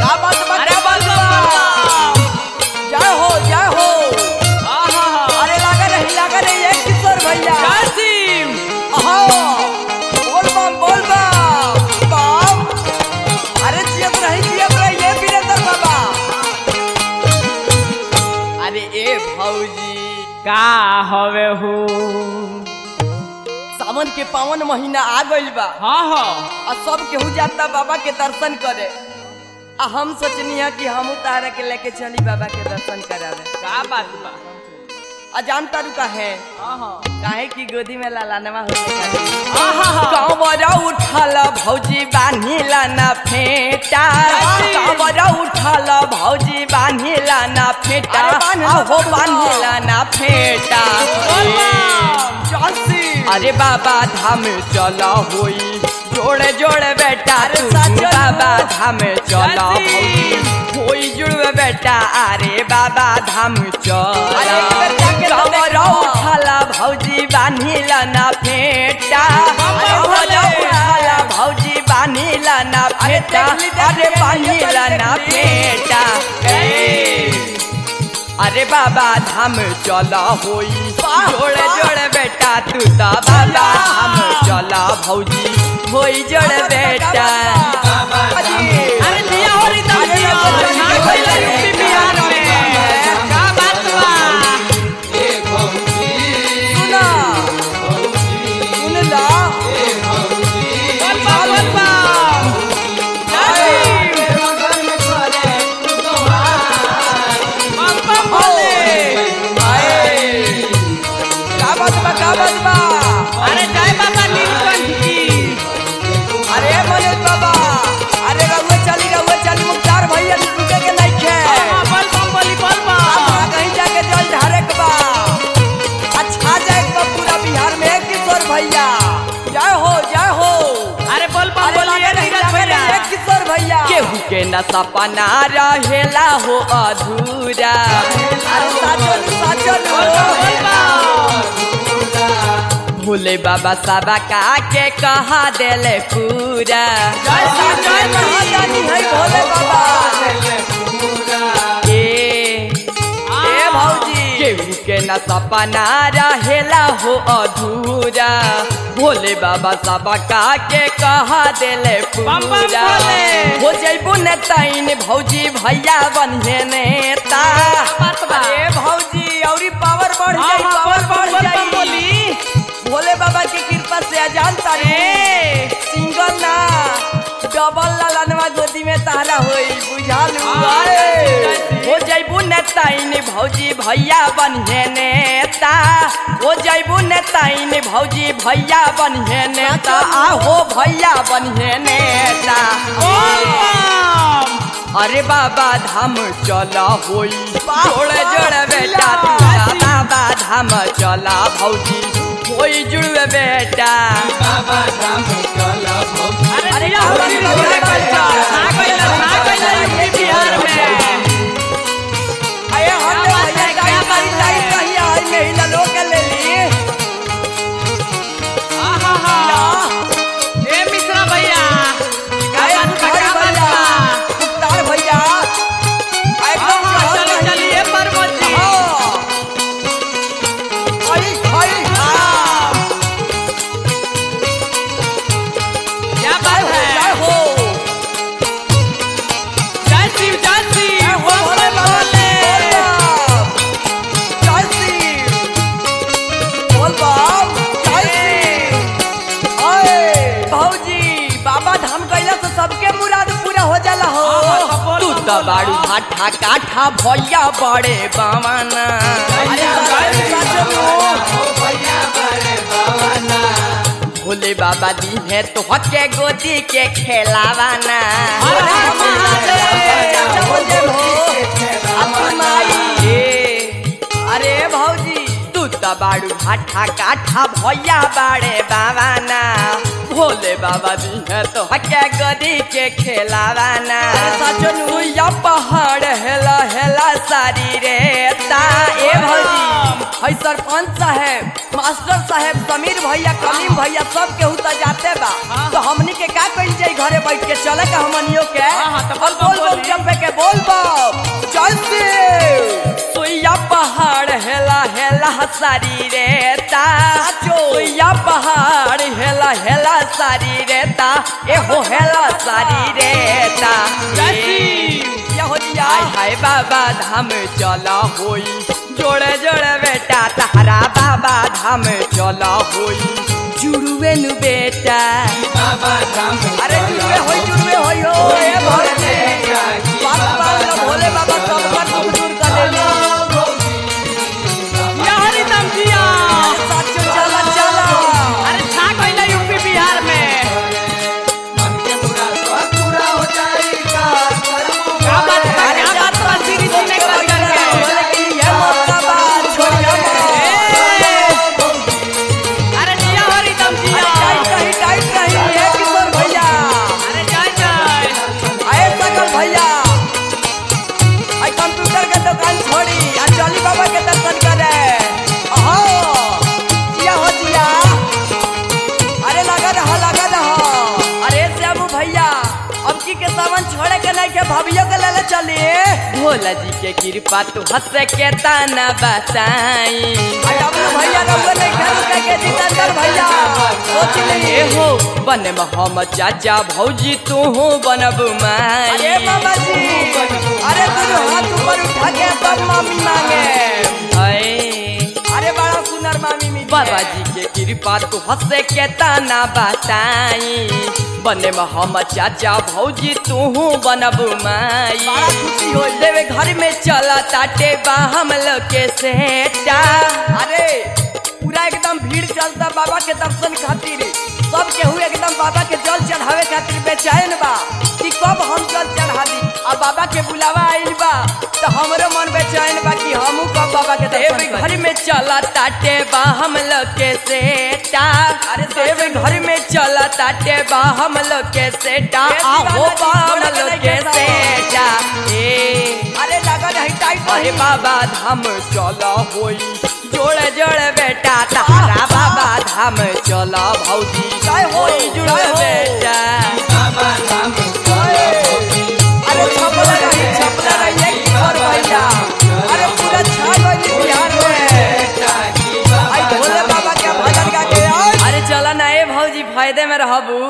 क्या बात बा अरे क्या बात बोल बा जय हो जय हो आहा अरे लगा रही लगा रही है किशोर भैया कासिम अहो बोल बम बोल बम बम अरे जियत रही जियत रही ये वीरेंद्र बाबा अरे ए भौजी का हवे हो सावन के पावन महीना आ गइल बा हाँ हाँ आ सब केहू जाता बाबा के दर्शन करे आ हम सोचनी है कि हम तारा के लेके चली बाबा के दर्शन करावे का बात बा आ जानता रू है आहा काहे की गोदी में लालानवा हो आहा कांवरा उठल भौजी बान्हिला ना फेटा जय श्री। कांवरा उठल भौजी बान्हिला ना फेटा अरे बान्ह लो, आहो बान्ह लो। बान्हिला ना फेटा बोल बम। चासी अरे बाबा धाम चला होई जोड़े जोड़े बेटा तू बाबा धाम चला होई होई जुड़वे बेटा अरे बाबा धाम चला कांवरा उठला भौजी बान्हिला ना फेटा कांवरा उठला भौजी बान्हिला ना फेटा अरे बान्हिला ना फेटा ए अरे बाबा धाम चला होई जोड़े जोड़े बेटा तू तो बाबा धाम चला भौजी होई जोड़े बेटा अरे दिया हो रही तब दिया छा गइल यूपी बिहार में का बात बा सुना सुन ला बोल बम बोल बम कासिम बम बम बोले आए का बात बा का बात बा अरे जय बाबा नीलकंठ की अरे मनोज बाबा अरे रउए चली रउए चली मुख्तार भैया रुके के नहीं खे आहा बोल बम बोली बोल बम अपना कहीं जाके जल ढारे के बा अच्छा जाए के बा पूरा बिहार में किशोर भैया जय हो जय हो अरे बोल बम अरे बोलिए लगे रही, नीरज लगे रही, भैया एक किशोर भैया केहू के न सपना रहेला हो अधूरा अरे साचल साचल बोल बम बोल बम भोले बाबा साबा का के कहा देले पूरा जय श्री जय श्री। महादानी है भोले बाबा ए ए भौजी केहू के न सपना रहेला हो अधूरा भोले बाबा सबा का के कहा देले बम बम पूरा भोले। हो जैबू ने ताइन भौजी भैया बनिए नेता बात बा। अरे भौजी औरी पावर बढ़ जाई आहा पावर बोल बढ़ बम बोल बम जाई बोली भोले बाबा की कृपा से अजान तारे ए सिंगल ना डबल लालनवा गोदी में तारा होई बुझालू हाँ, आए। जैसी, जैसी। हो जैबू नेताइन भौजी भैया बनिए नेता हो जैबू नेताइन भौजी भैया बनिए नेता आहो भैया बनिए नेता बोल बम अरे बाबा धाम चला होई जोड़े जोड़े बेटा वाह। तू बाबा धाम चला भौजी होई जुड़वे बेटा अरे अरे दिया हो रही बाबा, नीरज बाबा, भैया छा गइल छा गइल यूपी बिहार में अरे हम क्या बात है, भैया क्या गाड़ी बात गाड़ी है? कहीं आई महिला लोग के ले ली आहा हा ए मिश्रा भैया का अरे बात बा भाई का बात भैया बा मुख्तार भैया एकदम आहा चढ़ल चली रही। चलिए परमत जी हाँ। आई आई हाँ। क्या बात जय है हो जय शिव जय शिव जय हो बम भोले बम बाबा, बोले बोल बम। जय शिव। बोल बम, जय शिव। ओए, भौजी बाबा धाम कैला से सबके मुराद पूरा हो जाला हो हाँ, हाँ, बोल तू बम, तो बोल बाड़ू बम। भाठा काठा भैया बड़े बावाना अरे शिव, जय सच- शिव। सच में। भोले बाबा दी है तो हके गोदी के खेलावाना हर हर महादेव। बोले हो, अपन माई। ए, अरे भौजी तू तो बाड़ू भाठा काठा भैया बाड़े बावाना भोले बाबा दी है तो हके गोदी के खेलावाना सचनु या पहाड़ हेला हेला सारी रे ता ए भौजी है सरपंच साहेब मास्टर साहेब समीर भैया कलीम भैया सब केहू तो जाते बा हाँ। तो हमनी के का कइल जाई घरे बैठ के चले का हमनियो के हाँ, हाँ, तो बोल बम बोल बोल बोली। चंपे के बोल बम चल से सोया पहाड़ हेला हेला सारी रेता सोया पहाड़ हेला हेला सारी रेता ए हो हेला सारी रेता जैसी। या हो दिया हाय हाय बाबा धाम चला होई जोड़े जोड़े बेटा तारा बाबा धाम चला होई जुड़ुए नु बेटा अरे जुड़ुए होई जुड़ुए होई हो ए भोले बात बात ना भोले बाबा सब पर दुख दूर कर देली या हरिदम जिया साचो चला चला अरे छा गइला यूपी बिहार में क्या बात बा क्या बात बा सीरी जी ने कर करके लेकिन ये मौका बा छोड़िया मत अरे जिया हरिदम जिया टाइट रही टाइट रही हे किशोर भैया अरे जय जय आए सकल भैया आई कंप्यूटर के दुकान छोड़ी आ चली बाबा के दर्शन करे अहो जिया हो जिया अरे लगा रहा लगा रहा अरे श्यामू भैया अब की के सामान छोड़े के नहीं के भाभियों के लेले चली भोला जी के कृपा तू हंस के ताना बताई आई डब्लू भैया रउआ नहीं खेल के के जितेंद्र भैया सोच लिए हो बने में हम चाचा भौजी तू हो बनब माई अरे बाबा जी अरे तू हाथ ऊपर उठा के तब मामी मांगे अरे बड़ा सुंदर मामी मिली बाबा जी के कृपा तू हंसे के ताना बताई बने में हम चाचा भौजी तू बनब माई बड़ा खुशी हो देवे घर में चला ताटे बा हम लोग के सेटा अरे पूरा एकदम भीड़ चलता बाबा के दर्शन खातिर सब केहू एकदम बाबा के जल चढ़ावे खातिर बेचैन बा कि कब हम जल चढ़ा दी अब बाबा के बुलावा आइल बा तो हमरो मन बेचैन बा कि हमू कब बाबा के दर्शन करी घर में चला ताटे बा हम लोग के सेटा अरे देव घर में चला ताटे बा हम लोग के सेटा आहो बा हम लोग के सेटा ए अरे लगा नहीं टाइट अरे बाबा धाम चला होई जोड़े जोड़े बेटा तारा बाबा धाम चला भौजी होई जुड़े बेटा अरे छपला रही छपला रही एक किशोर भैया अरे पूरा छा गई बिहार में आई भोले बाबा के भजन गा के आई। अरे चला ना ए भौजी फायदे में रहबू